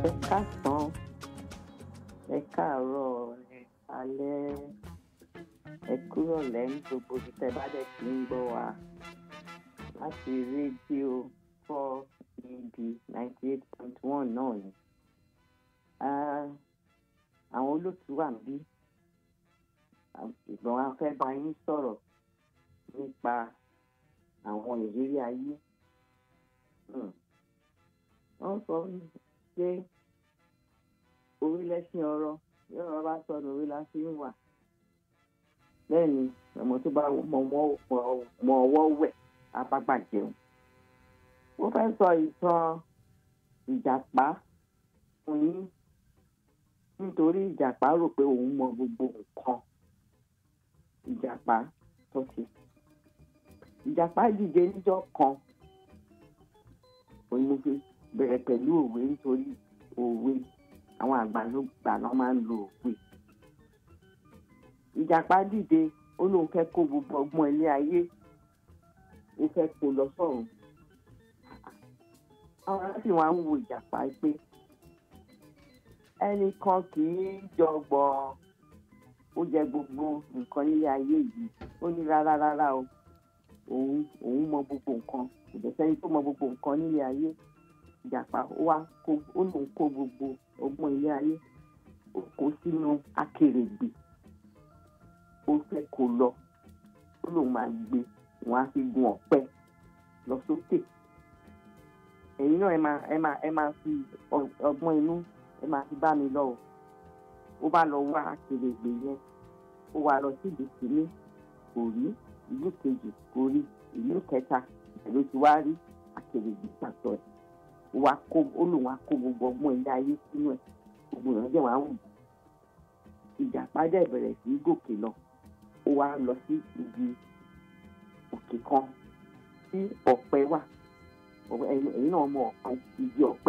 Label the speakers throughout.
Speaker 1: ẹ káàsán ẹ káàárọ̀ ẹ alẹ́ ẹ kúrò lẹ́yìn gbogbo ibi tẹ́ bá dẹ̀ ti ń gbọ́ wa láti rédíò four ed ninety eight point one náà ni Ah, àwọn olóòtú wà ń bí ìgbọ̀n wa fẹ́ bá yín sọ̀rọ̀ nípa àwọn ìrírí ayé Hmm. wọ́n sọ pé orílẹ̀-èsìn ọ̀rọ̀ bí ọ̀rọ̀ bá sọnù orí la fi ń wà bẹ́ẹ̀ ni ọmọ tó bá mọ ọwọ́- mọ ọwọ́ wẹ̀ apápá jẹun ó fẹ́ sọ ìtàn ìjàpá fún yín nítorí ìjàpá rò pé òun mọ gbogbo nǹkan ìjàpá tó ṣe ìjàpá dìde níjọ́ kan òun mo fi bẹ̀rẹ̀ pẹ̀lú òwe nítorí òwe àwọn àgbà ló gbà náà máa ń lo òwe ìjàpá dìde ó lóun fẹ́ kó gbogbo ọgbọ́n ilé ayé ó fẹ́ kó lọ sọ́run àwọn ará sì wá ń wo ìjàpá pé ẹnìkan kì í jọgbọ́n ó jẹ gbogbo nǹkan nílé ayé yìí ó ní rárá rárá o òun òun mọ gbogbo nǹkan kò dẹ̀ sẹ́ni tó mọ gbogbo nǹkan nílé ayé ìjàpá ó wá kó ó lòun kó gbogbo ọgbọ́n ilé ayé ó kó sínú akèrègbè ó fẹ́ kó lọ ó lòun máa gbé wọn á fi gun ọ̀pẹ lọ sókè ẹ̀yin náà ẹ máa ẹ máa ẹ máa fi ọ- ọgbọ́n inú ẹ máa fi bá mi lọ o ó bá lọ wá akèrègbè yẹn ó wá lọ sí ìlú kìíní kò rí ìlú kejì kò rí ìlú kẹta ìlú tí wá rí akèrègbè pàtó ẹ̀ ó wá kó ó lòun á kó gbogbo ọgbọ́n ilé ayé sínú ẹ̀ gbogbo èèyàn dẹ̀ wá ń wù ìjàpá dẹ̀ bẹ̀rẹ̀ sí í gòkè lọ ó wá lọ sí ibi òkè kan tí ọ̀pẹ wà ọ̀pẹ- ẹ̀yin ẹ̀yin náà mọ ọ̀pẹ igi ọ̀pẹ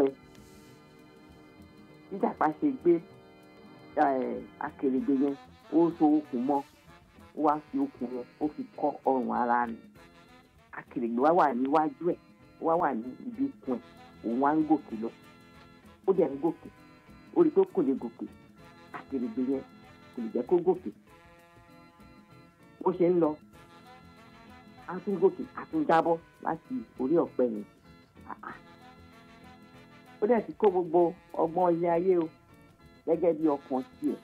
Speaker 1: ìjàpá ṣe gbé eh, akèrègbè yẹn ó so okùn mọ́ ó wá fi okùn yẹn ó fi kọ́ ọrùn ara rẹ̀ akèrègbè wá wà níwájú ẹ̀ ó wá wà ní ibi ikùn ẹ̀ òun wá ń gòkè lọ ó dẹ̀ ń gòkè ó rí i pé kò lè gòkè akèrègbè yẹn kò lè jẹ́ kó gòkè bó ṣe ń lọ á tún gòkè á tún jábọ́ láti orí ọ̀pẹ yẹn Ah, ah. ó dẹ̀ ti kó gbogbo ọgbọ́n ilé ayé o gẹ́gẹ́ bí ọkàn tiẹ̀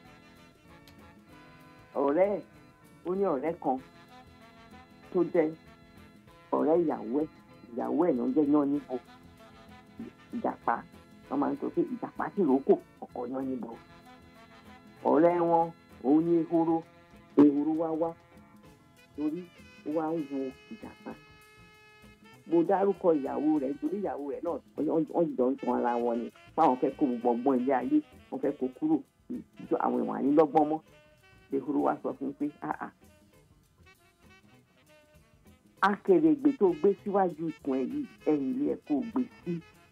Speaker 1: ọ̀rẹ́ ẹ̀ ó ní ọ̀rẹ́ kan tó jẹ́ ọ̀rẹ́ ìyàwó ẹ̀ ìyàwó ẹ̀ ló ń jẹ́ yán níbo ìjàpá wọ́n máa ń sọ pé ìjàpá sì rókò ọkọ̀ yán níbo ọ̀rẹ́ wọn òun ní ehoro ehoro wá wá torí ó wá ń wo ìjàpá mo dárúkọ ìyàwó rẹ̀ nítorí ìyàwó rẹ̀ náà wọ́n wọ́n jọ ń tan ara wọn ni báwọn fẹ́ kó gbogbo ọgbọ́n ilé ayé wọ́n fẹ́ kó kúrò ìjọ àwọn ìwọ̀n ànílọ́gbọ́n mọ́ ehoro wá sọ fún un pé ah ah akèrègbè tó gbé síwájú ikùn ẹ̀ yìí ẹ̀yìn ilé ẹ̀ kó gbé sí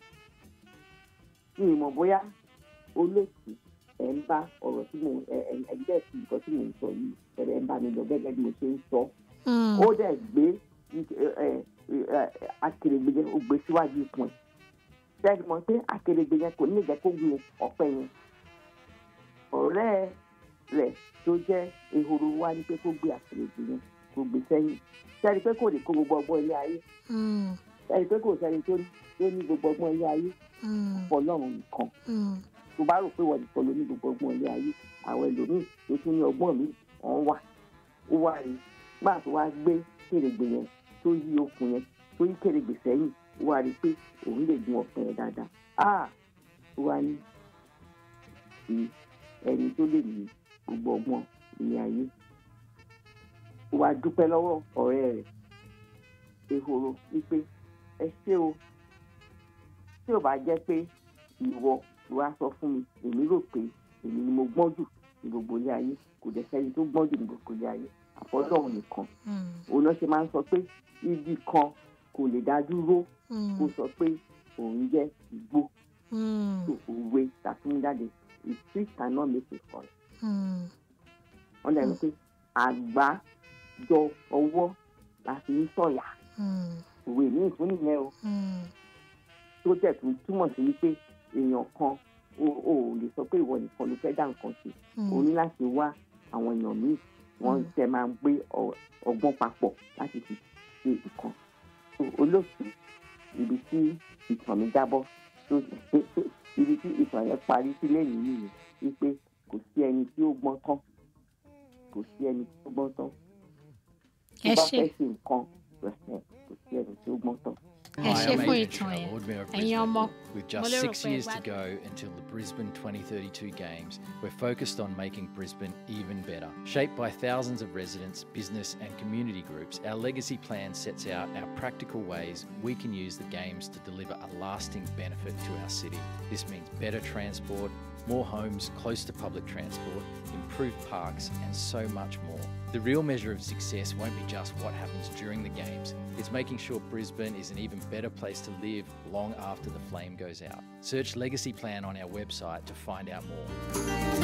Speaker 1: ní ìmọ̀ bóyá olóòtú ẹ̀ ń bá ọ̀rọ̀ tí mo ẹ̀ ẹ̀ ẹ̀ bẹ́ẹ̀ sí nǹkan tí mo ń sọ yìí ẹ̀rẹ̀ ń bá mi lọ gẹ́gẹ́ bí mo ṣe ń sọ
Speaker 2: Mm.
Speaker 1: ó dẹ̀ gbé ẹ, ẹ, ẹ, akèrègbè yẹn ó gbé síwájú ikùn ẹ̀ bẹ́ẹ̀ mọ̀ pé akèrègbè yẹn kò ní lè jẹ́ kó gun ọ̀pẹ yẹn ọ̀rẹ́ rẹ̀ tó jẹ́ ehoro wá ní pé kó gbé akèrègbè yẹn kó gbé sẹ́yìn sẹ́ni pé kò lè kó gbogbo ọgbọ́n ilé ayé
Speaker 2: Mm.
Speaker 1: sẹ́ni pé kò sẹ́ni tó ní tó ní gbogbo ọgbọ́n ilé ayé
Speaker 2: Mm.
Speaker 1: ọlọ́run nìkan
Speaker 2: Mm.
Speaker 1: tó bá rò pé wọ́n nìkan ló ní gbogbo ọgbọ́n ilé ayé àwọn ẹlòmíì tó tún ní ọgbọ́n mi wọ́n wà ó wà rí gbà tó wá gbé kèrègbè yẹn tó yí okùn yẹn tó yí kèrègbè sẹ́yìn ó wá rí pé òun lè gun ọ̀pẹ yẹn dáadáa ah ó wá ní sí ẹni tó lè ní gbogbo ọgbọ́n ilé ayé ó wá dúpẹ́ lọ́wọ́ ọ̀rẹ́ rẹ̀ ehoro wípé ẹ ṣé o tí ò bá jẹ́ pé ìwọ ló wá sọ fún mi èmi rò pé èmi ni mo gbọ́n jù ní gbogbo ilé ayé kò dẹ̀ sẹ́ni tó gbọ́n jù ní gbogbo ilé ayé àfọlọ́run nìkan
Speaker 2: Mm.
Speaker 1: òun náà ṣe máa ń sọ pé igi kan kò lè dá dúró kó
Speaker 2: Mm.
Speaker 1: sọ pé òun jẹ́ igbó
Speaker 2: Mm.
Speaker 1: tó òwe tàtúndáde a tree cannot make a forest
Speaker 2: Mm.
Speaker 1: wọ́n dẹ̀ ní pé àgbá jọ ọwọ́ la fi ń sọ̀yà
Speaker 2: Mm.
Speaker 1: òwe ní ìfún nìyẹn o
Speaker 2: Mm.
Speaker 1: tó tẹ̀ tún túmọ̀ sí wípé èèyàn kan o ò lè sọ pé ìwọ nìkan ló fẹ́ dá nǹkan ṣe o
Speaker 2: Mm.
Speaker 1: ní láti wá àwọn èèyàn míì wọ́n
Speaker 2: Mm.
Speaker 1: tẹ máa ń gbé ọ- ọgbọ́n papọ̀ láti fi ṣe nǹkan so olóòtú ibi tí ìtàn mi jábọ́ tó ibi tí ìtàn yẹn parí sí lẹ́yìn nìyẹn wípé kò sí ẹni tí ó gbọ́n tán kò sí ẹni tí ó gbọ́n tán tó
Speaker 2: Ẹ
Speaker 1: bá
Speaker 2: ṣé.
Speaker 1: fẹ́ ṣe nǹkan rẹ̀ kò sí ẹni tí ó gbọ́n tán.
Speaker 2: Ẹ
Speaker 3: Hi,
Speaker 2: ṣé
Speaker 3: I'm
Speaker 2: fún
Speaker 3: Adrian
Speaker 2: ìtàn
Speaker 3: Trell,
Speaker 2: yẹn.
Speaker 3: Lord Mayor of
Speaker 2: Ẹ̀yin
Speaker 3: Brisbane.
Speaker 2: ọmọ,
Speaker 3: With
Speaker 2: mo
Speaker 3: just
Speaker 2: lérò
Speaker 3: six
Speaker 2: pé
Speaker 3: years to
Speaker 2: gbádùn.
Speaker 3: go until the Brisbane 2032 Games, we're focused on making Brisbane even better. Shaped by thousands of residents, business, and community groups, our legacy plan sets out our practical ways we can use the Games to deliver a lasting benefit to our city. This means better transport, more homes close to public transport, improved parks, and so much more. The real measure of success won't be just what happens during the Games, it's making sure Brisbane is an even better place to live long after the flame goes out. Search Legacy Plan on our website to find out more.